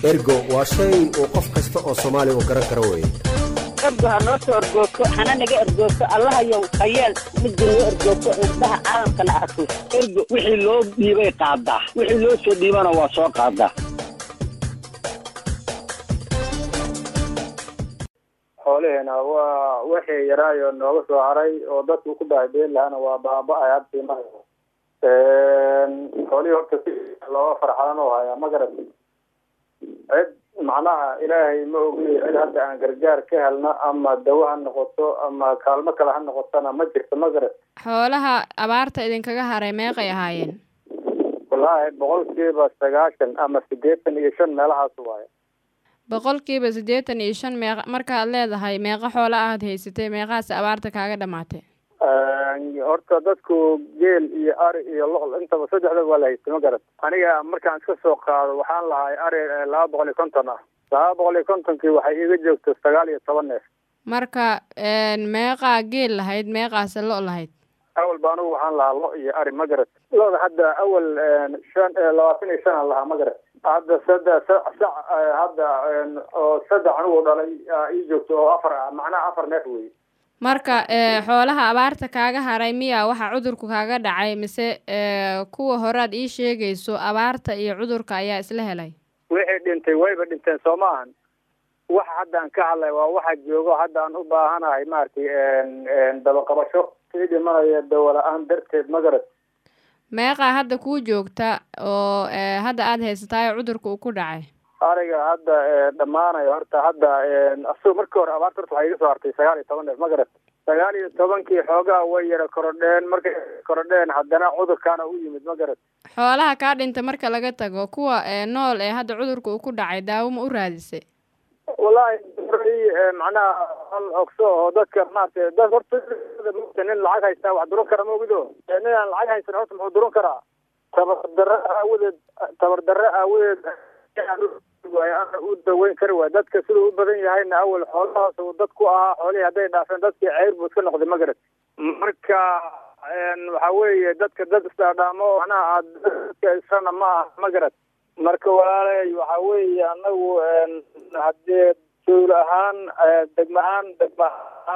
ergo waa shay uu qof kasta oo soomaali uu garan karo weye ergo ha noo soo ergoogto hana naga ergoogto allahayow hayeel midda noo ergoogto indhaha caalamkana arko ergo wixii loo dhiibay qaadaa wixii loo soo dhiibana waa soo qaadaa xoolaheena waa wixii yaraayo nooga soo haray oo dadku ku baahideen lahana waa baaba-ay hadda imanaya xoolihii horta si looga farxadan oo hayaa ma garat cid macnaha ilaahay ma ogi cid hadda aan gargaar ka helna ama dawo ha noqoto ama kaalmo kale ha noqotona ma jirto ma garat xoolaha abaarta idinkaga haray meeqay ahaayeen wallaahi boqolkiiba sagaashan ama siddeetan iyo shan meelahaas waaye boqolkiiba siddeetan iyo shan meeqa markaad leedahay meeqa xoola aad haysatay meeqaas abaarta kaaga dhamaatay horta dadku geel iyo ari iyo lo intaba saddexda waa la haystay ma garat aniga markaan iska soo qaado waxaan lahay ari laba boqol iyo konton ah laba boqol iyo kontonkii waxay iga joogto sagaal iyo toban neef marka meeqaa geel lahayd meeqaase lo lahayd awal ba anugu waxaan lahaa lo iyo ari ma garat loda hadda awal shan labaatan iyo shan aan lahaa ma garat hadda saddex sac hadda oo saddex anugu dhalay ii joogto oo afar ah macnaha afar neef wey marka xoolaha abaarta kaaga haray miya waxa cudurku kaaga dhacay mise kuwa horaad ii sheegayso abaarta iyo cudurka ayaa isla helay wixii dhintay wayba dhinteen soo ma ahan waxa hadda aan ka hadlay waa waxa joogo hadda aan u baahanahay maaragtay dabaqabasho sii dhimanaya dawo la-aan darteed ma garat meeqaa hadda kuu joogta oo hadda aada haysataayo cudurka uu ku dhacay ariga hadda dhammaanayo horta hadda asagoo markii hore abaarta horta waxay iga soo hartay sagaal iyo toban neef ma garat sagaal iyo tobankii xoogaa way yara korodheen markay korodheen haddana cudurkaana u yimid ma garat xoolaha kaa dhinta marka laga tago kuwa nool ee hadda cudurka uu ku dhacay daawo ma u raadisay wallaahi macnaha hal ogso oo dadka maaragtay dad horta nin lacag haystaa wax duran kara maogido nin aan lacag haysan horta muxuu duran karaa tabardarre aawadeed tabardarre aawadeed ana u daweyn kari waay dadka siduu u badan yahayna awal xoolahaas uu dad ku ahaa xoolihii hadday dhaafeen dadkii ceyr buu iska noqday ma garat marka waxa weeye dadka dad isdhaadhaamo macnaha aad dadka israna ma aha ma garat marka walaalay waxa weeye anagu haddee dawla ahaan degma ahaan degma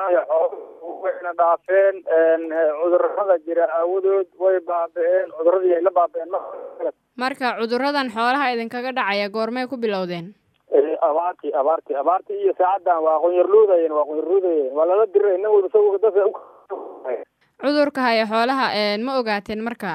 wayna dhaafeen cudurada jira aawadood way baabi-een cuduradii ay la baabi-een marka cuduradan xoolaha idinkaga dhacaya goormay ku bilowdeen abaartii abaartii abaartii iyo saacaddan waa qunyarluudayeen waa qunyarluudayeen waa lala diray nin walba isagu dadka cudurka haya xoolaha ma ogaateen marka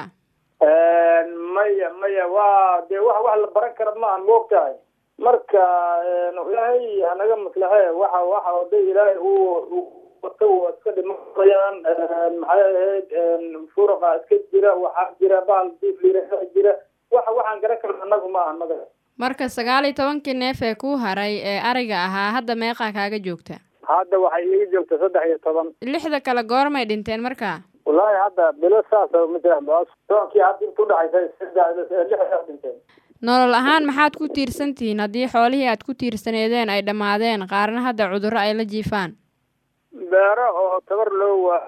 maya maya waa dee wax wax la baran kara maahan moogtahay marka ilaahay hanaga maslaxe waxa waxa oday ilaahay uu wato waa iska dhimanayaan maxay ahayd furaqa iska jira waxaa jira bahal diifliraa jira waxa waxaan garan karna anagu ma ahan maga marka sagaal iyo tobankii neef ee kuu haray ee ariga ahaa hadda meeqaa kaaga joogta hadda waxay iiga joogta saddex iyo toban lixda kale goormay dhinteen marka wallaahi hadda bilo saas matalankii hadda inta udhaxaysa lixdaa dhinteen nolol ahaan maxaad ku tiirsan tihiin haddii xoolihii aad ku tiirsaneedeen ay dhammaadeen qaarna hadda cudurro ay la jiifaan beero oo tabar loo waa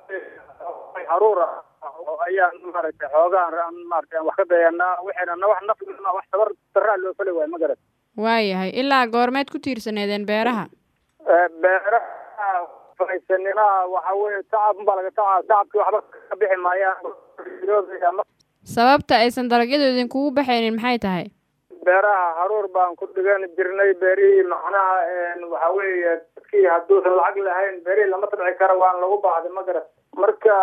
haruur ah ayaan maaragtay xoogaan aan maaragtay aan wax ka dayanaa waxayna wax naf wax tabar daraa loo fali waayo ma garat waayahay ilaa goormeed ku tiirsaneedeen beeraha beeraha faysaninaha waxa weye tacab unbaa laga tacaa tacabkii waxba ka bixi maayaan sababta aysan dalagyadu idinkugu baxaynin maxay tahay beeraha haruur baan ku dhigan jirnay beerihii macnaha waxa weeye dadkii hadduusan lacag lahayn beerihii lama tabci kara waan lagu baahday ma garat marka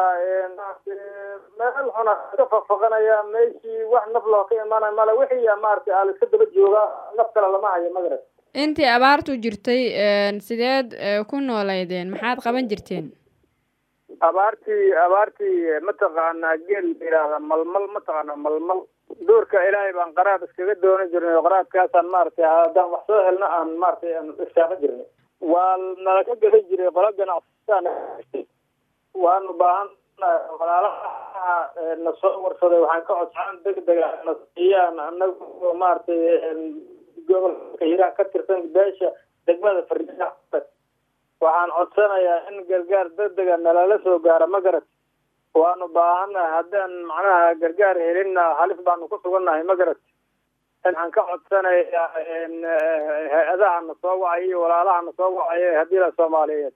meel xuna iska faqfaqanaya meeshii wax naf loo ka imaanay male wixii maaragtay aa laiska daba jooga naf kale lama hayo ma garat intii abaartu jirtay sideed ku nooleydeen maxaad qaban jirteen abaartii abaartii mataqaanaa geel yidhaahda malmal mataqaana malmal duurka ilaahay baan qaraab iskaga doonan jirnay oo qaraabkaasaan maaragtay haddaan wax soo helna aan maaragtay aan irsaaqo jirnay waa nala ka gadan jiray qola ganacsataan waanu baahan walaalaha na soo warsaday waxaan ka codsaan degdega na siiyaan anagu maaragtay gobolka hiiraan ka tirsan beesha degmada fariida waxaan codsanayaa in gargaar degdega nalala soo gaaro ma garat waanu baahannahay haddaan macnaha gargaar helinna halis baanu ku sugannahay ma garat waxaan ka codsanayaa hay-adaha na soo wacay iyo walaalaha na soo wacay haddii la soomaaliyeed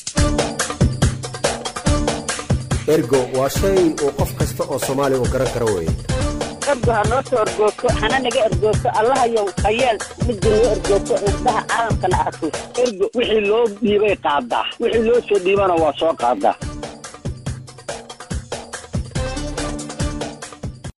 ergo waa shay uu qof kasta oo soomaali u garan karo weye ergo ha noo soo ergoogto hana naga ergoogto allahayow hayeel midda noo ergoogto indhaha caalamkana arko ergo wixii loo dhiibay qaadaa wixii loo soo dhiibana waa soo qaadaa